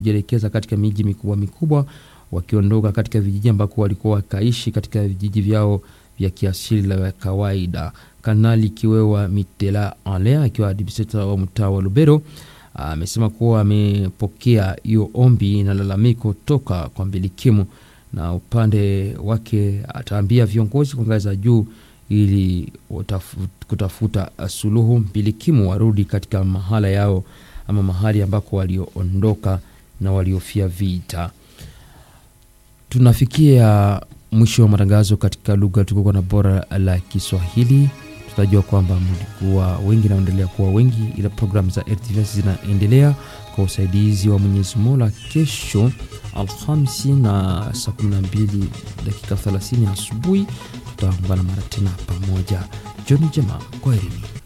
kujielekeza katika miji mikubwa mikubwa, wakiondoka katika vijiji ambako walikuwa wakaishi katika vijiji vyao vya kiasili la kawaida. Kanali Kiwewa Mitela Ale akiwa administrator wa mtaa wa Lubero amesema kuwa amepokea hiyo ombi na lalamiko toka kwa mbilikimu, na upande wake ataambia viongozi kwa ngazi za juu ili kutafuta suluhu, mbilikimu warudi katika mahala yao ama mahali ambako walioondoka na waliofia vita. Tunafikia mwisho wa matangazo katika lugha tukuka na bora la Kiswahili. Tutajua kwamba mlikuwa wengi naendelea kuwa wengi, ila programu za RTVS zinaendelea kwa usaidizi wa Mwenyezi Mola. Kesho Alhamisi na saa 12 dakika 30 asubuhi tutaungana mara tena pamoja. Jioni njema, kwaherini.